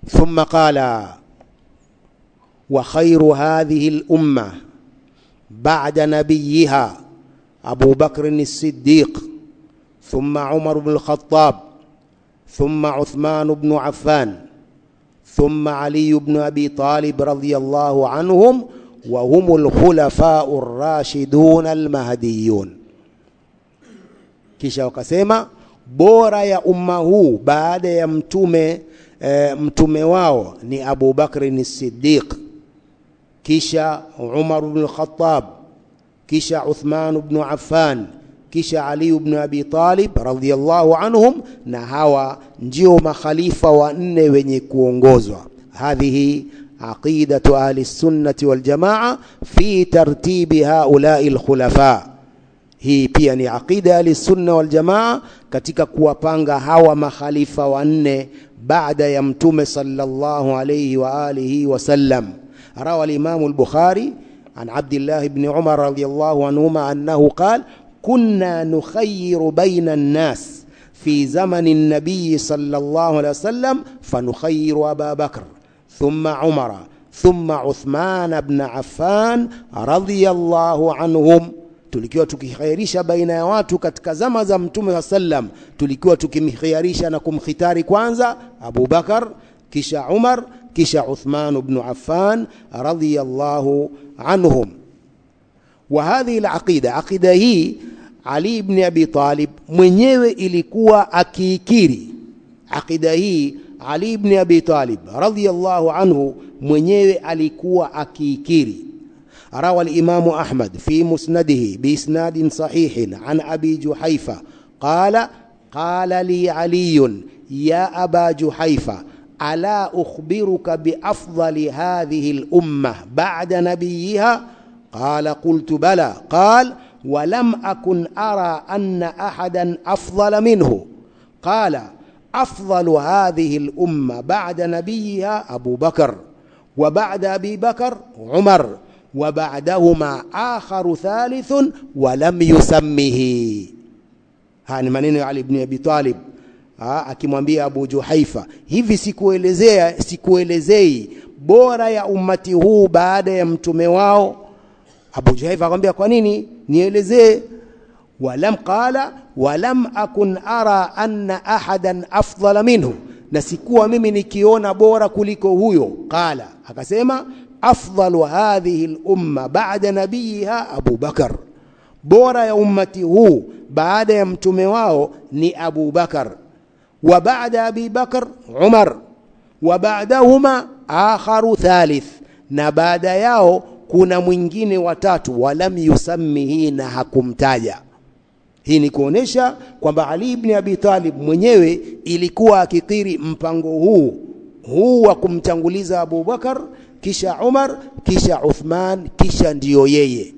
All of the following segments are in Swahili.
ثم قال وخير هذه الامه بعد نبيها ابو بكر الصديق ثم عمر بن الخطاب ثم عثمان بن عفان ثم علي بن ابي طالب رضي الله عنهم وهم الخلفاء الراشدون المهديون kisha wakasema bora ya umma huu baada ya mtume e, mtume wao ni Abu Bakr Siddiq kisha Umar ibn al-Khattab kisha Uthman ibn Affan kisha Ali ibn Abi Talib radhiyallahu anhum na hawa ndio makhalifa wanne wenye kuongozwa hadhihi aqidatu ahli sunnati wal jamaa fi tartibi haula'i al-khulafa hii pia ni aqida ahli sunna wal jamaa katika kuwapanga hawa makhalifa wanne baada ya mtume sallallahu alayhi wa alihi wasallam rawa al-imam al-bukhari عن عبد الله بن عمر رضي الله عنهما أنه قال كنا نخير بين الناس في زمن النبي صلى الله عليه وسلم فنخير أبا بكر ثم عمر ثم عثمان بن عفان رضي الله عنهم tulikiwa tukikhiarisha baina ya watu katika zama za mtume wa sallam tulikiwa tukimkhiarisha na kumkhitari kwanza Abu Bakar kisha Umar kisha Uthman ibn Affan radiyallahu anhum wa hadhihi alaqida aqida hii Ali ibn Abi Talib mwenyewe ilikuwa akiikiri aqida hii Ali ibn Abi Talib radiyallahu anhu mwenyewe alikuwa akiikiri روى الإمام أحمد في مسنده بإسناد صحيح عن أبي جحيفة قال قال لي علي يا أبا جحيفة ألا أخبرك بأفضل هذه الأمة بعد نبيها قال قلت بلى قال ولم أكن أرى أن أحدا أفضل منه قال أفضل هذه الأمة بعد نبيها أبو بكر وبعد أبي بكر عمر وبعدهما آخر ثالث ولم يسمه haya ni maneno ya Ali ibn Abi Talib akimwambia Abu Juhaifa hivi sikuelezea sikuelezei bora ya ummati huu baada ya mtume wao Abu Juhaifa akamwambia kwa nini nielezee walam qala walam akun ara anna ahadan afdala minhu na sikuwa mimi nikiona bora kuliko huyo qala akasema أفضل هذه الأمة بعد نبيها أبو بكر بورا يا أمتي هو بعد يمتم واو ني أبو بكر وبعد أبي بكر عمر وبعدهما آخر ثالث نبعد yao kuna mwingine watatu walam yusammihi na hakumtaja hii ni kuonesha kwamba Ali ibn Abi Talib mwenyewe ilikuwa akikiri mpango huu huu wa kumtanguliza Abu Bakar kisha Umar kisha Uthman kisha ndiyo yeye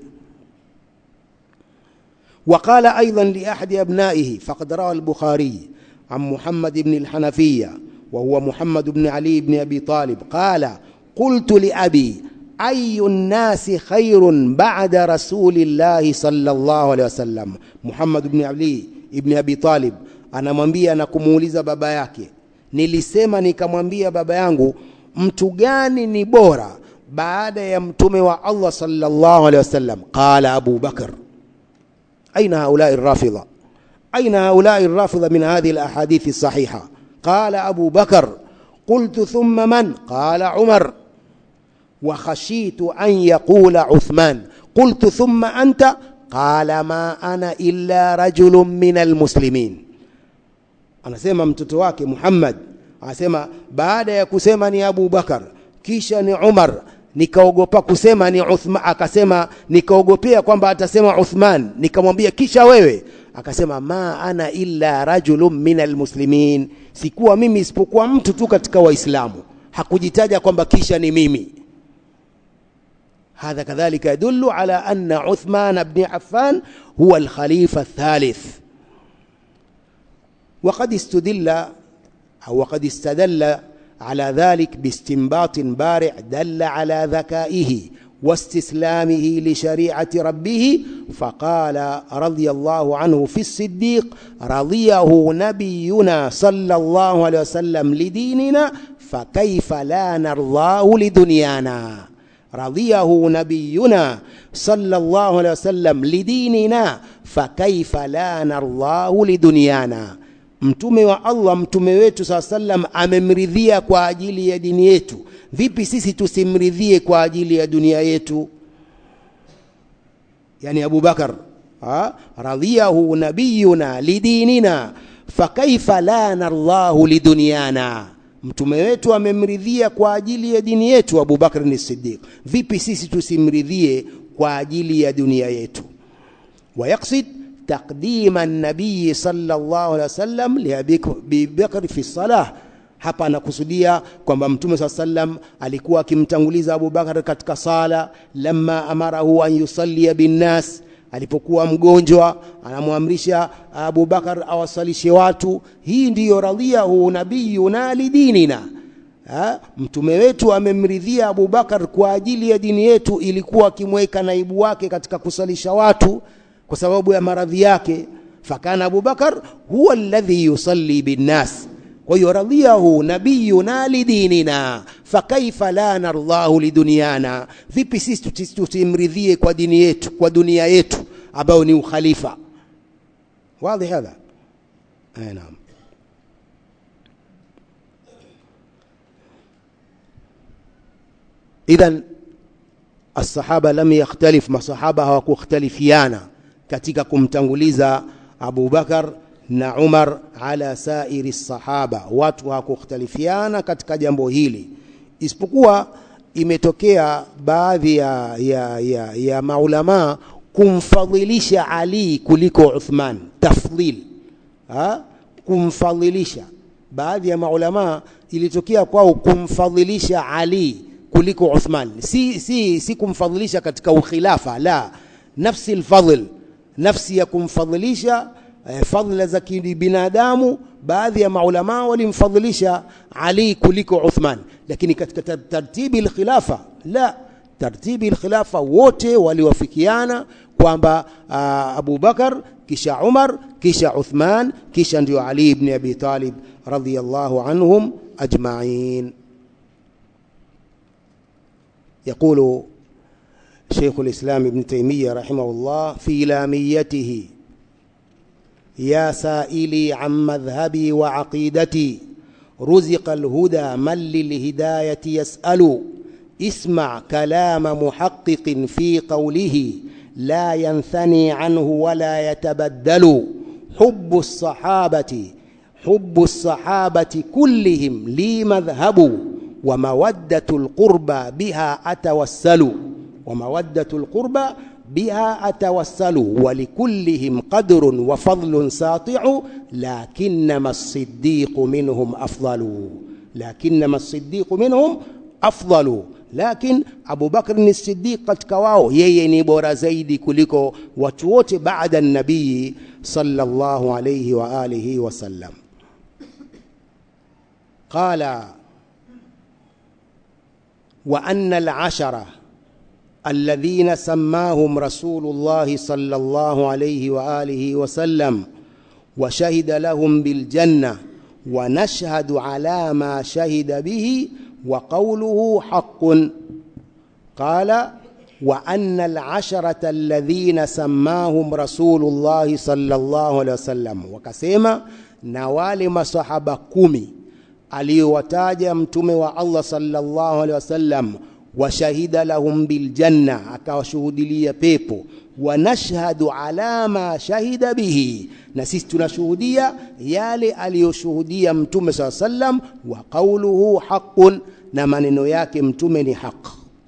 وقال أيضا لأحد أبنائه فقد روى البخاري عن محمد بن الحنفية وهو محمد بن علي بن أبي طالب قال قلت لأبي أي الناس خير بعد رسول الله صلى الله عليه وسلم محمد بن علي بن أبي طالب anamwambia na kumuuliza baba yake nilisema nikamwambia baba yangu mtu gani ni bora baada ya mtume wa Allah sallallahu alaihi wasallam qala Abu Bakr aina haulai الرافضه اين هؤلاء الرافضه من هذه الاحاديث الصحيحه قال ابو بكر قلت ثم من قال عمر وخشيت ان يقول عثمان قلت ثم انت قال ما انا الا رجل من المسلمين anasema mtoto wake Muhammad anasema baada ya kusema ni Abu Bakar kisha ni Umar nikaogopa kusema ni Uthman akasema nikaogopea kwamba atasema Uthman nikamwambia kisha wewe akasema ma ana illa rajulun minal muslimin sikuwa mimi isipokuwa mtu tu katika waislamu hakujitaja kwamba kisha ni mimi هذا كذلك يدل على أن عثمان بن عفان هو الخليفة الثالث وقد استدل أو وقد استدل على ذلك باستنباط بارع دل على ذكائه واستسلامه لشريعة ربه فقال رضي الله عنه في الصديق رضيه نبينا صلى الله عليه وسلم لديننا فكيف لا نرضاه لدنيانا رضيه نبينا صلى الله عليه وسلم لديننا فكيف لا نرضاه لدنيانا mtume wa allah mtume wetu saa sallam amemridhia kwa ajili ya dini yetu vipi sisi tusimridhie kwa ajili ya dunia yetu yani abubakar radhiyahu nabiyuna lidinina fakaifa la nardhahu lidunyana mtume wetu amemridhia kwa ajili ya dini yetu abubakar ni siddiq vipi sisi tusimridhie kwa ajili ya dunia yetu ويقصد تقديم النبي صلى الله عليه وسلم لأبي بكر في الصلاة hapa anakusudia kwamba mtume saa sallam alikuwa akimtanguliza abubakar katika sala lama amarahu an yusallia binnas alipokuwa mgonjwa anamwamrisha abubakar awasalishe watu hii ndiyo radhiyahu nabiyuna lidinina ha? mtume wetu amemridhia abubakar kwa ajili ya dini yetu ilikuwa akimweka naibu wake katika kusalisha watu kwa sababu ya maradhi yake fakana abubakar huwa alladhi yusalli binnas kwa hiyo radhiyahu nabiyuna lidinina fakaifa la nardhahu lidunyana vipi sisi tusimridhie kwa dini yetu kwa dunia yetu ambayo ni ukhalifa wazi hadha naam idhan الصحابة لم يختلف masahaba hawakukhtalifiana katika kumtanguliza Abu Bakar na Umar ala sairi sahaba watu hawakukhtalifiana katika jambo hili isipokuwa imetokea baadhi ya, ya, ya, ya maulama kumfadhilisha Ali kuliko Uthman tafdhil ha? kumfadhilisha baadhi ya maulama ilitokea kwao kumfadhilisha Ali kuliko Uthman si, si, si kumfadhilisha katika ukhilafa la nafsi alfadhl nafsi ya kumfadhilisha eh, fadhila za kibinadamu baadhi ya maulama walimfadhilisha Ali kuliko Uthman lakini katika tartibi alkhilafa la tartibi alkhilafa wote waliwafikiana kwamba uh, Abu Bakar kisha Umar kisha Uthman kisha ndio Ali ibn Abi Talib radhiyallahu anhum ajma'in يقول شيخ الإسلام ابن تيمية رحمه الله في لاميته يا سائلي عن مذهبي وعقيدتي رزق الهدى من للهداية يسأل اسمع كلام محقق في قوله لا ينثني عنه ولا يتبدل حب الصحابة حب الصحابة كلهم لي مذهب ومودة القربى بها أتوسل ومودة القربى بها أتوسل ولكلهم قدر وفضل ساطع لكنما الصديق منهم أفضل لكنما الصديق منهم أفضل لكن أبو بكر الصديق katika wao yeye ni bora zaidi kuliko watu wote baada an-nabii sallallahu alayhi wa alihi wasallam qala وأن العشرة الذين سماهم رسول الله صلى الله عليه وآله وسلم وشهد لهم بالجنة ونشهد على ما شهد به وقوله حق قال وأن العشرة الذين سماهم رسول الله صلى الله عليه وسلم وكسيما نوال مصحب كمي aliyowataja mtume wa Allah sallallahu alaihi wasallam washahida lahum biljanna akawashuhudilia pepo wanashhadu ala ma shahida bihi na sisi tunashuhudia yale aliyoshuhudia mtume saa sallam wa qauluhu haqqun na maneno yake mtume ni haq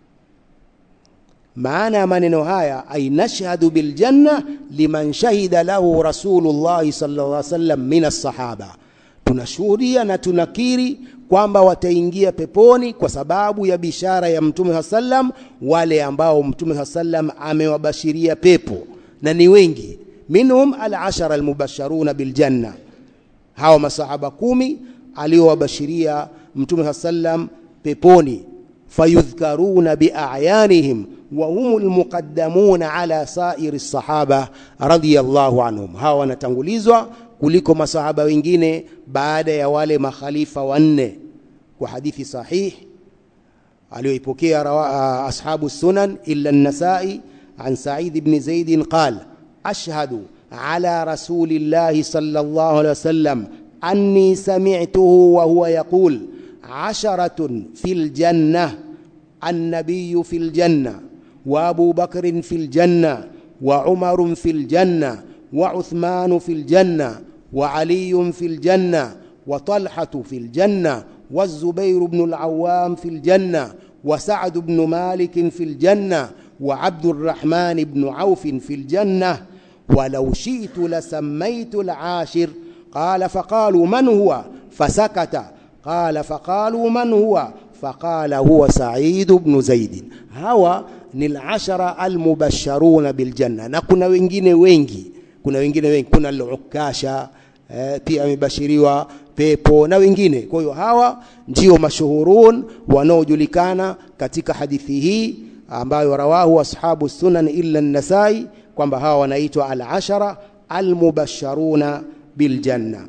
maana ya maneno haya ay nashhadu biljanna liman shahida lahu rasulullahi sallallahu alaihi wasallam min as-sahaba tunashuhudia na tunakiri kwamba wataingia peponi kwa sababu ya bishara ya mtume sallam wale ambao mtume sallam amewabashiria pepo na ni wengi minhum al-ashara al-mubasharuna biljanna hawa masahaba kumi aliowabashiria mtume sallam peponi fayudhkaruna biayanihim wa humul muqaddamuna ala sairi sahaba radiyallahu anhum hawa wanatangulizwa kuliko masahaba wengine baada ya wale makhalifa wanne kwa hadithi sahih aliyoipokea ashabu sunan illa an-nasai an sa'id ibn zaid qala ashhadu ala rasulillahi sallallahu alayhi wasallam anni sami'tuhu wa huwa yaqul asharatun fil jannah النبي في الجنة وأبو بكر في الجنة وعمر في الجنة وعثمان في الجنة وعلي في الجنة وطلحة في الجنة والزبير بن العوام في الجنة وسعد بن مالك في الجنة وعبد الرحمن بن عوف في الجنة ولو شئت لسميت العاشر قال فقالوا من هو فسكت قال فقالوا من هو فقال هو سعيد بن زيد hawa ni al-ashara al-mubashsharuna bil janna na kuna wengine wengi kuna wengine wengi kuna al-ukasha eh, pia amebashiriwa pepo na wengine kwa hiyo hawa ndio mashuhurun wanaojulikana katika hadithi hii ambayo rawahu ashabu sunan illa an-nasai kwamba hawa wanaitwa al-ashara al-mubashsharuna bil janna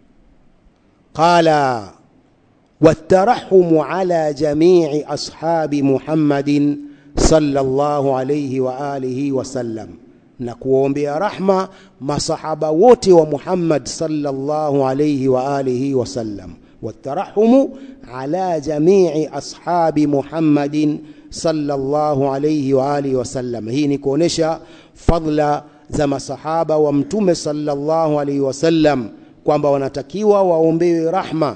qala والترحم على جميع أصحاب محمد صلى الله عليه وآله وسلم نكوombea رحمة masahaba wote wa Muhammad sallallahu alayhi wa alihi wasallam والترحم على جميع أصحاب محمد صلى الله عليه وآله وسلم hii ni kuonesha fadla za masahaba wa mtume sallallahu alayhi wasallam kwamba wanatakiwa waombewe rahma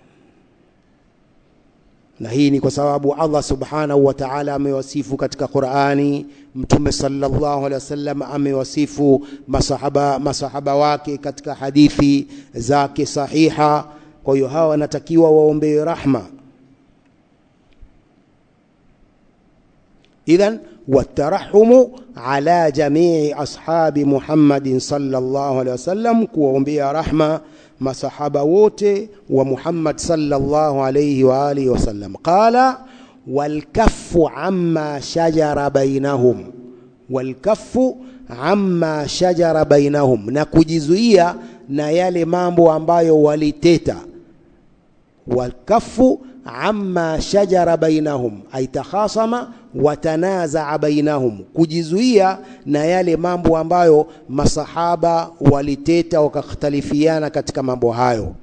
na hii ni kwa sababu Allah subhanahu wa ta'ala amewasifu katika Qur'ani mtume sallallahu alaihi wasallam amewasifu masahaba masahaba wake katika hadithi zake sahiha kwa hiyo hawa wanatakiwa waombewe rahma idhan والترحم على جميع أصحاب محمد صلى الله عليه وسلم kuombea rahma masahaba wote wa Muhammad sallallahu alayhi wa alihi wasallam qala walkaffu amma shajara bainahum walkaffu amma shajara bainahum na kujizuia na yale mambo ambayo waliteta walkaffu amma shajara bainahum ay takhasama watanazaa bainahum kujizuia na yale mambo ambayo masahaba waliteta wakakhtalifiana katika mambo hayo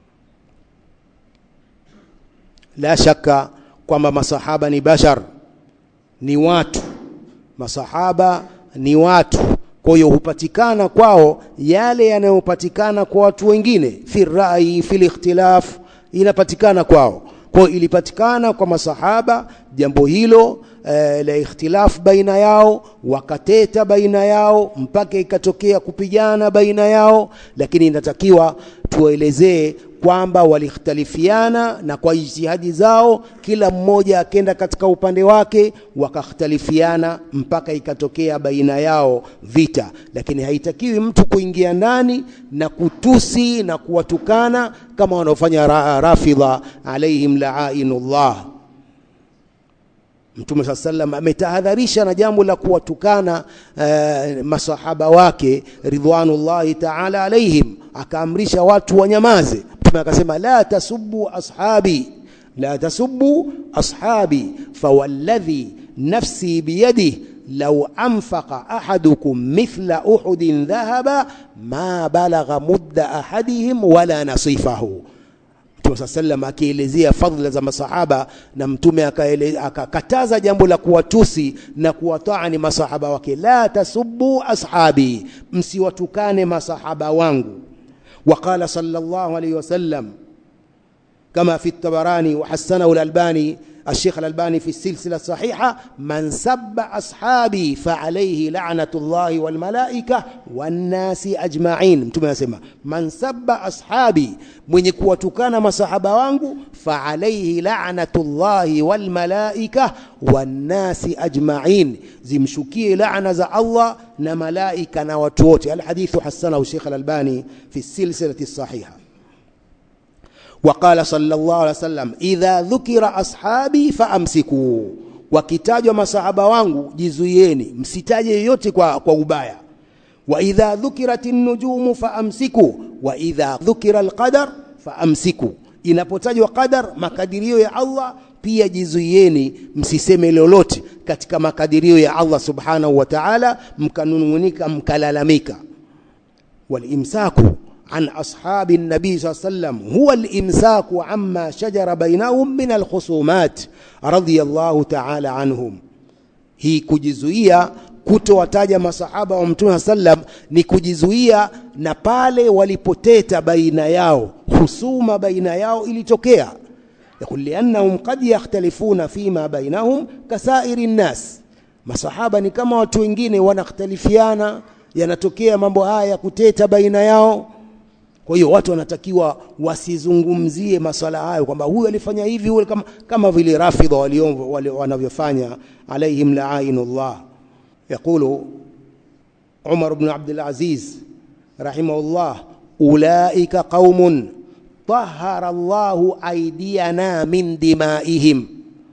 la shaka kwamba masahaba ni bashar ni watu masahaba ni watu kwa hiyo hupatikana kwao yale yanayopatikana kwa watu wengine fi rai fi ikhtilaf inapatikana kwao kwa ilipatikana kwa masahaba jambo hilo e, la ikhtilaf baina yao wakateta baina yao mpaka ikatokea kupigana baina yao lakini inatakiwa tuelezee kwamba walikhtalifiana na kwa ijtihadi zao kila mmoja akenda katika upande wake wakakhtalifiana mpaka ikatokea baina yao vita lakini haitakiwi mtu kuingia ndani na kutusi na kuwatukana kama wanaofanya ra rafidha alaihim la'inullah Mtume saa sallam ametahadharisha na jambo la kuwatukana uh, masahaba wake ridwanullahi ta'ala alaihim akaamrisha watu wanyamaze Mtume akasema la tasubbu ashabi la tasubbu ashabi fawalladhi nafsi biyadihi لو أنفق أحدكم مثل أحد ذهبا ما بلغ مد أحدهم ولا نصيفه Mtume saa sallam akielezea fadhila za masahaba na mtume akakataza jambo la kuwatusi na kuwataani masahaba wake, la tasubbu ashabi, msiwatukane masahaba wangu. Waqala sallallahu alayhi wasallam kama fi at-Tabarani wa hasanahu al-Albani الشيخ الألباني في السلسلة الصحيحة من سب أصحابي فعليه لعنة الله والملائكة والناس أجمعين mtume anasema man sabba ashabi mwenye kuwatukana masahaba wangu faalaihi la'natullahi walmalaika wannasi ajma'in zimshukie laana za Allah na malaika na watu wote alhadithu hasanahu Sheikh Al-Albani fi silsilati sahiha وقال صلى الله عليه وسلم idha dhukira ashabi faamsiku wakitajwa masahaba wangu jizuieni msitaje yoyote kwa, kwa ubaya wa idha dhukirat nujumu faamsiku wa idha dhukira alqadar faamsiku inapotajwa qadar makadirio ya Allah pia jizuieni msiseme lolote katika makadirio ya Allah subhanahu wa ta'ala mkanungunika mkalalamika walimsaku عن أصحاب النبي صلى الله عليه وسلم هو الإمساك عما شجر بينهم من الخصومات رضي الله تعالى عنهم hii kujizuia kutowataja masahaba wa mtume sallam ni kujizuia na pale walipoteta baina yao husuma baina yao ilitokea yakul liannahum qad yakhtalifuna fima bainahum kasairi nnas masahaba ni kama watu wengine wanakhtalifiana yanatokea mambo haya ya kuteta baina yao kwa hiyo watu wanatakiwa wasizungumzie maswala hayo kwamba huyu alifanya hivi huyu kama, kama vile rafidha wanavyofanya alaihim laainullah yaqulu Umar ibn Abdul Aziz rahimahullah ulaika qaumun طهر الله أيدينا من دمائهم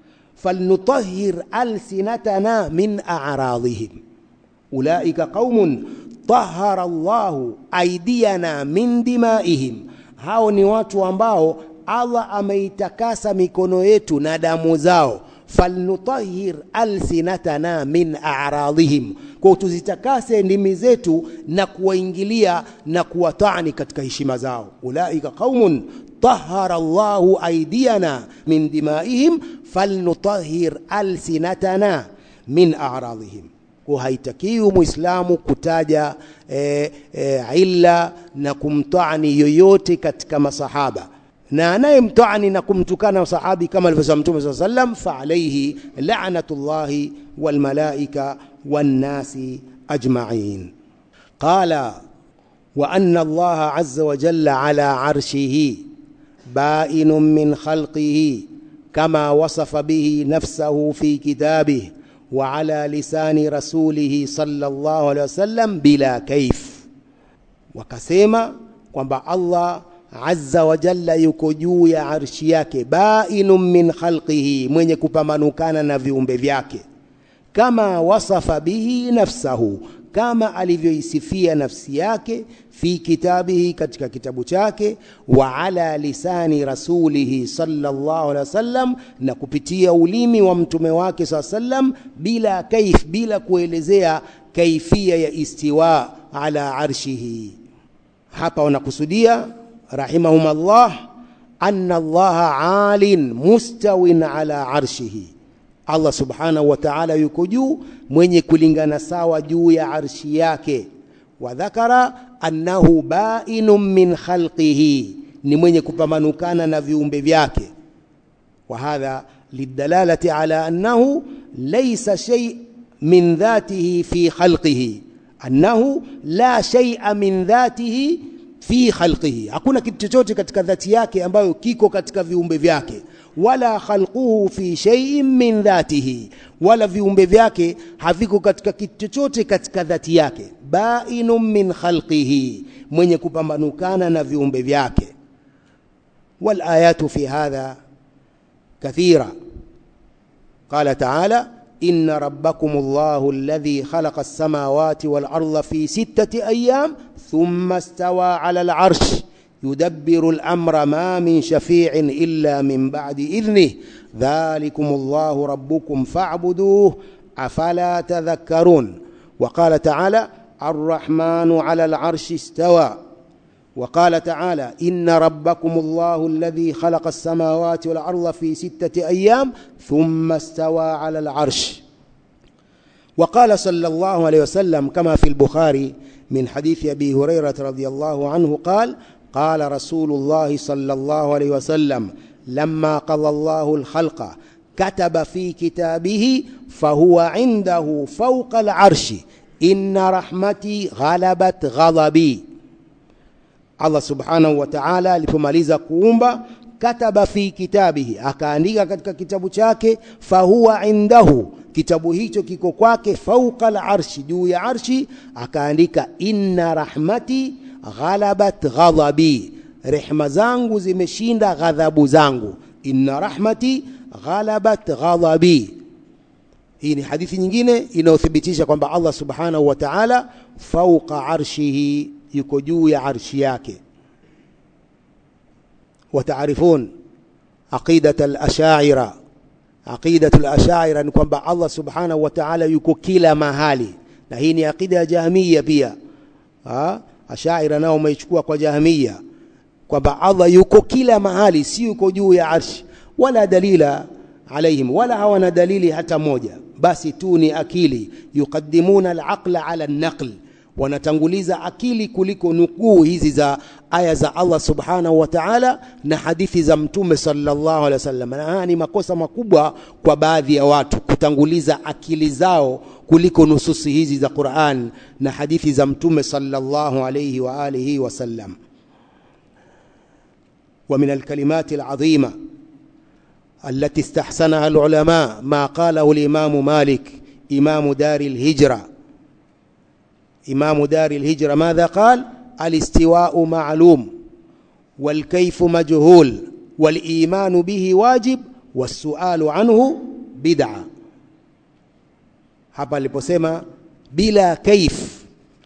فلنطهر ألسنتنا من أعراضهم أولئك قوم طهر الله أيدينا من دمائهم hao ni watu ambao Allah ameitakasa mikono yetu na damu zao falnutahhir alsinatana min a'radihim kwa tuzitakase ndimi zetu na kuwaingilia na kuwatani katika heshima zao ulaika qaumun tahara Allahu aydiyana min dimaihim falnutahhir alsinatana min a'radihim kwa haitakiwi muislamu kutaja e, e, illa na kumtani yoyote katika masahaba na anayemtani na kumtukana sahabi kama alivyosema mtume saa sallam fa alayhi la'natullahi wal malaika wan nasi ajma'in qala wa anna allaha azza wa jalla ala arshihi ba'inun min khalqihi kama wasafa bihi nafsahu fi kitabihi وعلى لسان رسوله صلى الله عليه وسلم بلا كيف wakasema kwamba Allah azza wa jalla yuko juu ya arshi yake bainun min khalqihi mwenye kupamanukana na viumbe vyake kama wasafa bihi nafsahu kama alivyoisifia nafsi yake fi kitabihi katika kitabu chake wa ala lisani rasulihi sallallahu alaihi wasallam na kupitia ulimi wa mtume wake saa sallam bila kaif bila kuelezea kaifia ya istiwa ala arshihi hapa wanakusudia rahimahumullah anna allaha alin mustawin ala arshihi Allah subhanahu wa ta'ala yuko juu mwenye kulingana sawa juu ya arshi yake wa dhakara annahu ba'inun min khalqihi ni mwenye kupamanukana na viumbe vyake wa hadha lidalalati ala annahu laysa shay min dhatihi fi khalqihi annahu la shay'a min dhatihi fi khalqihi hakuna kitu chochote katika dhati yake ambayo kiko katika viumbe vyake wala khalquhu fi shay'in min dhatihi wala viumbe vyake haviko katika kitu chochote katika dhati yake bainun min khalqihi mwenye kupambanukana na viumbe vyake wal ayatu fi hadha kathira qala ta'ala إن ربكم الله الذي خلق السماوات والأرض في ستة أيام ثم استوى على العرش يدبر الأمر ما من شفيع إلا من بعد إذنه ذلكم الله ربكم فاعبدوه أفلا تذكرون وقال تعالى الرحمن على العرش استوى وقال تعالى إن ربكم الله الذي خلق السماوات والأرض في ستة أيام ثم استوى على العرش وقال صلى الله عليه وسلم كما في البخاري من حديث أبي هريرة رضي الله عنه قال قال رسول الله صلى الله عليه وسلم لما قضى الله الخلق كتب في كتابه فهو عنده فوق العرش إن رحمتي غلبت غضبي Allah subhanahu wa ta'ala alipomaliza kuumba kataba fi kitabihi akaandika katika kitabu chake fahuwa indahu kitabu hicho kiko kwake fauqa al-arshi juu ya arshi akaandika inna rahmati ghalabat ghadabi rehma zangu zimeshinda ghadhabu zangu inna rahmati ghalabat ghadabi hii ni hadithi nyingine inayothibitisha kwamba Allah subhanahu wa ta'ala fauqa arshihi yuko juu ya arshi yake wataarifun aqidat al-ashaira aqidat al-ashaira ni kwamba Allah subhanahu wa ta'ala yuko kila mahali na hii ni aqida ya jahmiya pia ha? ashaira nao umeichukua kwa jahmiya kwamba Allah yuko kila mahali si yuko juu ya arshi wala dalila alaihim wala hawana dalili hata moja basi tu ni akili yuqaddimuna al-aqla ala an-naql wanatanguliza akili kuliko nukuu hizi za aya za Allah subhanahu wa ta'ala na hadithi za mtume sallallahu alaihi wasallam na haya ni makosa makubwa kwa baadhi ya watu kutanguliza akili zao kuliko nususi hizi za Qur'an na hadithi za mtume sallallahu alaihi wa alihi wasallam ومن الكلمات العظيمه التي استحسنها العلماء ما قاله الإمام مالك إمام دار الهجرة إمام دار الهجرة ماذا قال الاستواء معلوم والكيف مجهول والإيمان به واجب والسؤال عنه بدعة hapa aliposema bila kaif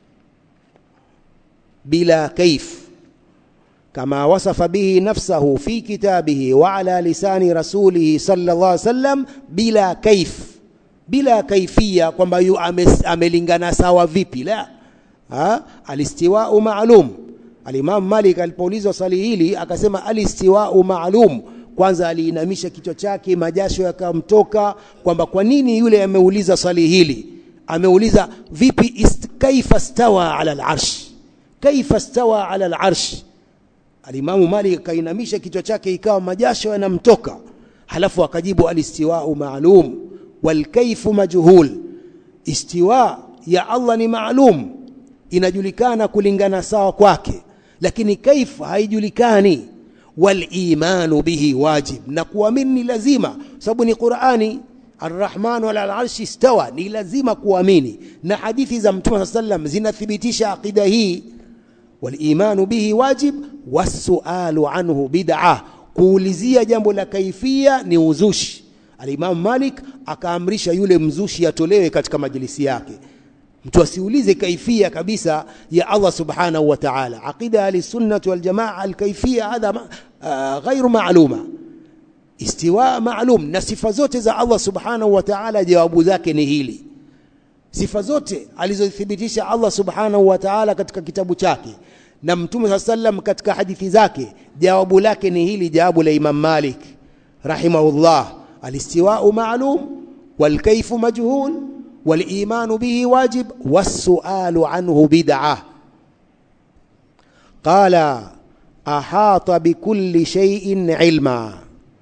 bila kaif كما وصف به نفسه في كتابه وعلى لسان رسوله صلى الله عليه وسلم بلا كيف بلا كيفية kwamba yu amelingana sawa vipi la ha alistiwa'u ma'lum al-Imam Malik alipoulizwa swali hili akasema alistiwa'u ma'lum kwanza aliinamisha kichwa chake majasho yakamtoka kwamba kwa nini yule ameuliza swali hili ameuliza vipi ist, kaifa stawa ala al-arsh kaifa stawa ala al-arsh Alimamu Malik kainamisha kichwa chake ikawa majasho yanamtoka, halafu akajibu alistiwau maalum walkaifu majhul. Istiwa ya Allah ni maalum, inajulikana kulingana sawa kwake, lakini kaif haijulikani. Walimanu bihi wajib, na kuamini ni lazima, sababu ni Qurani. Arrahmanu ala alarshi istawa, ni lazima kuamini, na hadithi za Mtume saa sallam zinathibitisha aqida hii walimanu bihi wajib wasualu anhu bid'a kuulizia jambo la kaifia ni uzushi alimamu malik akaamrisha yule mzushi atolewe katika majlisi yake mtu asiulize kaifia kabisa ya Allah subhanahu wa ta'ala aqida ahlisunnati waljamaa alkaifia hadha uh, ghairu ma'luma istiwa ma'lum na sifa zote za Allah subhanahu wa ta'ala jawabu zake ni hili sifa zote alizothibitisha Allah subhanahu wa ta'ala katika kitabu chake na mtume saa sallam katika hadithi zake jawabu lake ni hili jawabu la Imam Malik rahimahullah alistiwa'u ma'lum walkayfu majhul walimanu bihi wajib wasualu anhu bid'ah qala ahata bikulli shay'in ilma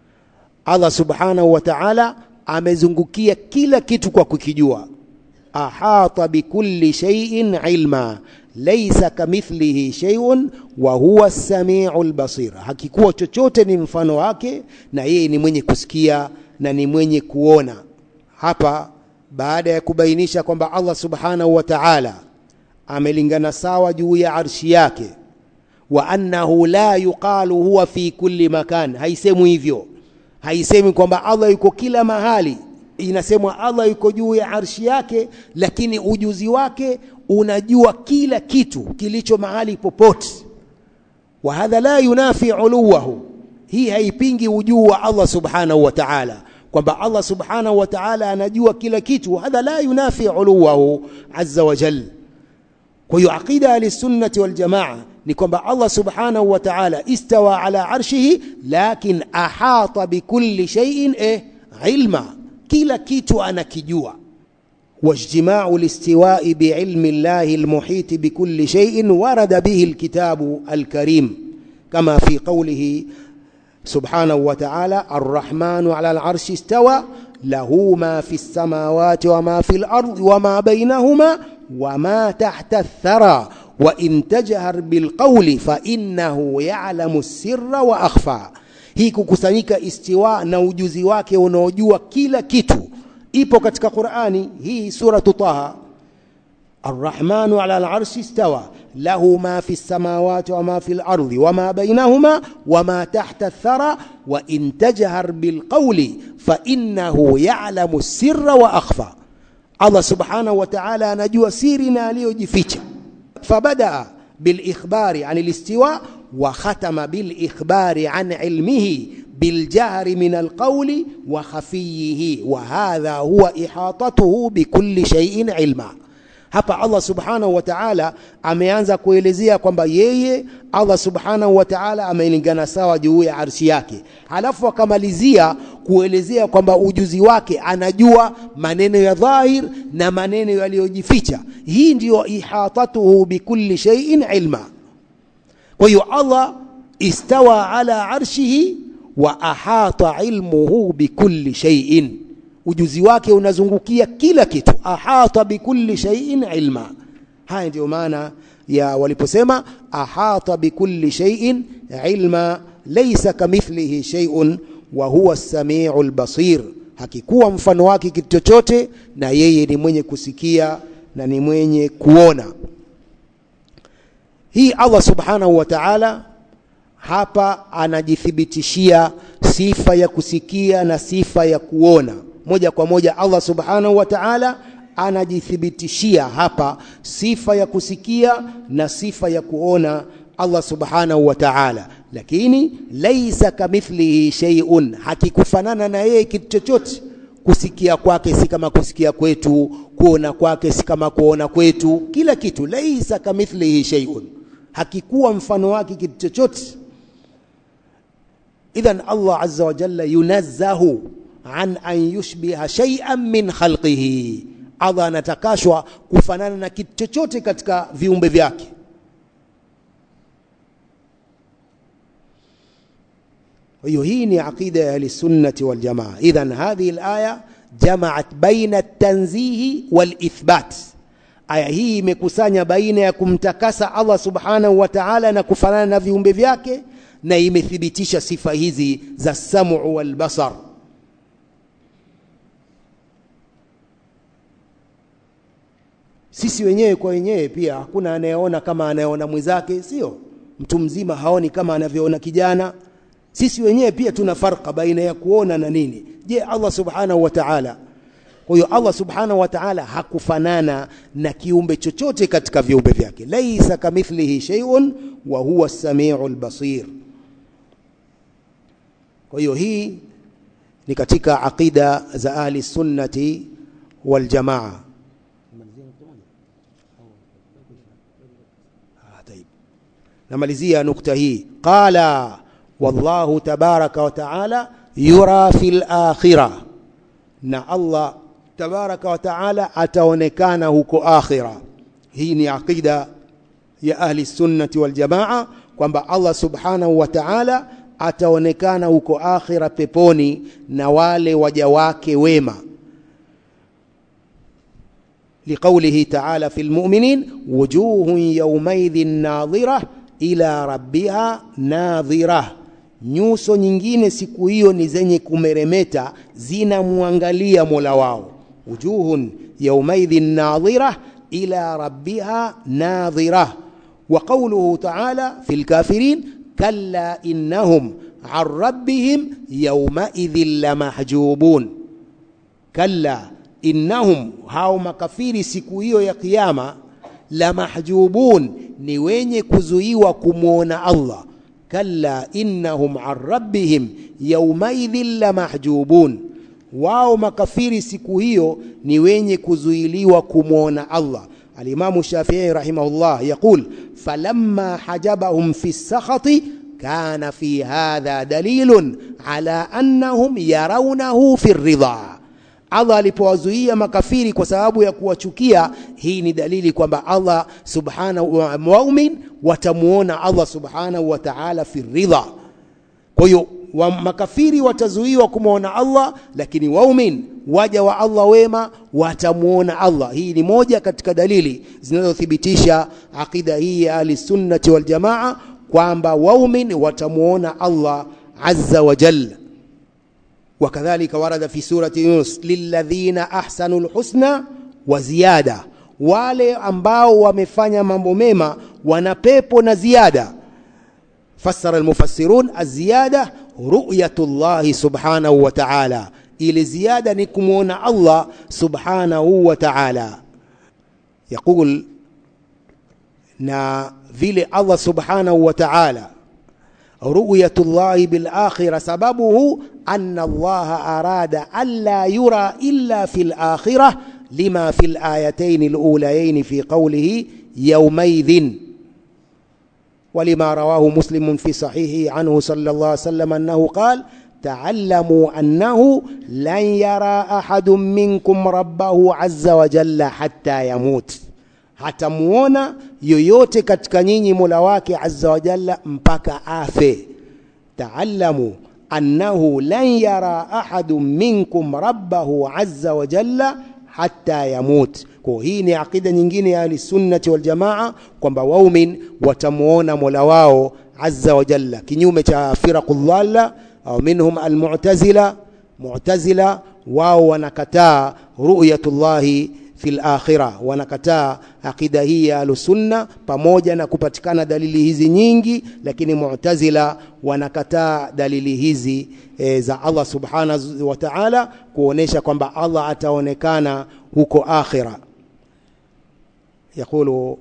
Allah subhanahu wa ta'ala amezungukia kila kitu kwa kukijua ahata bikulli shay'in ilma laysa kamithlihi shay'un wa huwa as-sami'ul basir hakikuwa chochote ni mfano wake na yeye ni mwenye kusikia na ni mwenye kuona hapa baada ya kubainisha kwamba Allah subhanahu wa ta'ala amelingana sawa juu ya arshi yake wa annahu la yuqalu huwa fi kulli makan haisemwi hivyo haisemi kwamba Allah yuko kila mahali inasemwa Allah yuko juu ya arshi yake lakini ujuzi wake unajua kila kitu kilicho mahali popote wa hadha la yunafi uluwahu hii haipingi ujuu wa Allah subhanahu wa ta'ala kwamba Allah subhanahu wa ta'ala anajua kila kitu hadha la yunafi uluwahu azza wa jalla kwa hiyo aqida ahlisunnati waljamaa ni kwamba Allah subhanahu wa ta'ala istawa ala arshihi lakin ahata bikulli shay'in eh ilma kila kitu anakijua واجتماع الاستواء بعلم الله المحيط بكل شيء ورد به الكتاب الكريم كما في قوله سبحانه وتعالى الرحمن على العرش استوى له ما في السماوات وما في الأرض وما بينهما وما تحت الثرى وإن تجهر بالقول فإنه يعلم السر وأخفى hii kukusanyika istiwa na ujuzi wake unaojua kila kitu ipo katika Qur'ani hii suratu Taha Ar-Rahmanu 'ala al-'arshi istawa lahu ma fi as-samawati wa ma fi al-ardi wa ma bainahuma wa ma tahta ath-thara wa in tajhar bil qawli fa innahu ya'lamu as-sirra wa akhfa Allah subhanahu wa ta'ala anajua siri na aliyojificha fabada bil ikhbari 'an al-istiwa wa khatama bil ikhbari an ilmihi بالجهر من القول وخفيه وهذا هو إحاطته بكل شيء علما hapa Allah subhanahu wa ta'ala ameanza kuelezea kwamba yeye Allah subhanahu wa ta'ala amelingana sawa juu ya arshi yake halafu akamalizia kuelezea kwamba ujuzi wake anajua maneno ya dhahir na maneno yaliyojificha hii ndiyo ihatatuhu bikulli shay'in ilma kwa hiyo Allah istawa ala arshihi wa ahata ilmuhu bikulli shay'in ujuzi wake unazungukia kila kitu ahata bikulli shay'in ilma haya ndio maana ya waliposema ahata bikulli shay'in ilma laysa kamithlihi shay'un wa huwa as-sami'ul basir hakikuwa mfano wake kitu chochote na yeye ni mwenye kusikia na ni mwenye kuona hii Allah subhanahu wa ta'ala hapa anajithibitishia sifa ya kusikia na sifa ya kuona moja kwa moja Allah subhanahu wa ta'ala anajithibitishia hapa sifa ya kusikia na sifa ya kuona Allah subhanahu wa ta'ala lakini laisa kamithlihi shay'un hakikufanana na yeye kitu chochote kusikia kwake si kama kusikia kwetu kuona kwake si kama kuona kwetu kila kitu laisa kamithlihi shay'un hakikuwa mfano wake kitu chochote idhan Allah azza wa jalla yunazzahu an an yushbiha shay'an min khalqihi Allah anatakashwa kufanana na kitu chochote katika viumbe vyake hiyo hii ni aqida ya ahlisunnati waljamaa idhan hadhihi alaya jamaat baina at-tanzihi wal-ithbat aya hii imekusanya baina ya kumtakasa Allah subhanahu wa ta'ala na kufanana na viumbe vyake na imethibitisha sifa hizi za samu wal basar sisi wenyewe kwa wenyewe pia hakuna anayeona kama anayeona mwenzake sio mtu mzima haoni kama anavyoona kijana sisi wenyewe pia tuna farka baina ya kuona na nini je Allah subhanahu wa ta'ala kwa hiyo Allah subhanahu wa ta'ala hakufanana na kiumbe chochote katika viumbe vyake laisa kamithlihi shay'un wa huwa as-sami'ul basir kwa hiyo hii ni katika aqida za ahli sunnati wal jamaa namalizia nukta hii qala wallahu tabaraka wa taala yura fil akhirah na Allah tabaraka wa taala ataonekana huko akhira hii ni aqida ya ahli sunnati wal jamaa kwamba Allah subhanahu wa ta'ala ataonekana huko akhira peponi na wale waja wake wema لقوله تعالى في المؤمنين وجوه يومئذ ناظرة إلى ربها ناظرة nyuso nyingine siku hiyo ni zenye kumeremeta zinamwangalia Mola wao wujuhun yawmaidhin nadhira ila rabbiha nadhira wa qawluhu ta'ala fil kafirin kalla innahum an rabbihim yawmaidhin lamahjubun kalla innahum hao makafiri siku hiyo ya kiyama lamahjubun ni wenye kuzuiwa kumwona Allah kalla innahum an rabbihim yawmaidhin lamahjubun wao makafiri siku hiyo ni wenye kuzuiliwa kumwona Allah alimamu Shafi'i rahimahullah yaqul falamma hajabahum fi sakhati kana fi hadha dalilun ala annahum yarawnahu fi ridha Allah alipowazuia makafiri kwa sababu ya kuwachukia hii ni dalili kwamba Allah subhanahu wa mu'min watamuona Allah subhanahu wa ta'ala fi ridha kwa hiyo wa makafiri watazuiwa kumwona Allah lakini waumin waja wa Allah wema watamuona Allah hii ni moja katika dalili zinazothibitisha akida hii ya ahli sunnati wal jamaa kwamba waumin watamuona Allah azza wa jalla وكذلك ورد في سورة يونس للذين أحسنوا الحسنى وزيادة wale ambao wamefanya mambo mema wana pepo na ziada fassara almufassirun aziyada ru'yatullah subhanahu wa ta'ala ile ziada ni kumuona Allah subhanahu wa ta'ala yaqul na vile Allah subhanahu wa ta'ala رؤية الله بالآخرة سببه أن الله أراد ألا يرى إلا في الآخرة لما في الآيتين الأوليين في قوله يومئذ ولما رواه مسلم في صحيحه عنه صلى الله عليه وسلم أنه قال تعلموا أنه لن يرى أحد منكم ربه عز وجل حتى يموت hatamuona yoyote katika nyinyi mola wake azza wa jalla mpaka afe taallamu annahu lan yara ahadu minkum rabbahu azza wa jalla hatta yamut kwa hii ni aqida nyingine ya ahlisunnati waljamaa kwamba waumin watamuona mola wao azza wa jalla kinyume cha firaqu dhalla au minhum almu'tazila mu'tazila wao wanakataa ru'yatullahi fil akhira wanakataa akida hii ya ahlusunna pamoja na kupatikana dalili hizi nyingi lakini mu'tazila wanakataa dalili hizi e, za Allah subhanahu wa ta'ala kuonesha kwamba Allah ataonekana huko akhira يقول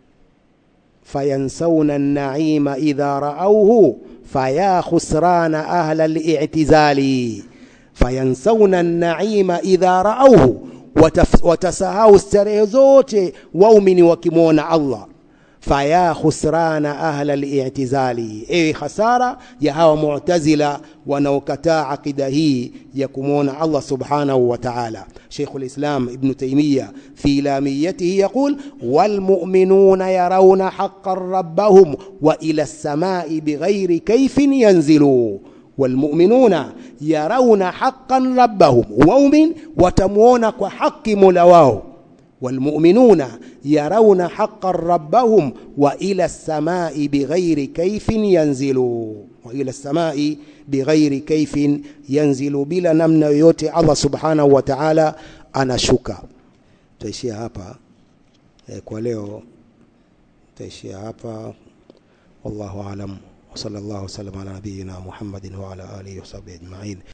فينسون النعيم إذا رأوه فيا خسران أهل الاعتزال فينسون النعيم إذا رأوه watasahau starehe zote waumini wakimwona Allah faya khusrana ahla al-i'tizali ewe hasara ya hawa mu'tazila wanaokataa akida hii ya kumwona Allah subhanahu wa ta'ala Sheikh al-Islam Ibn Taymiyyah fi lamiyatihi yaqul wal mu'minuna yarawna haqqan rabbahum wa ila as-sama'i bighairi kayfin yanzilu والمؤمنون يرون حقا ربهم ومؤمن وتموون كحق مولاه والمؤمنون يرون حقا ربهم وإلى السماء بغير كيف ينزلوا وإلى السماء بغير كيف ينزل بلا نمنا yote Allah subhanahu wa ta'ala anashuka taishia hapa e, kwa leo taishia hapa wallahu alam وصلى الله وسلم على نبينا محمد وعلى آله وصحبه أجمعين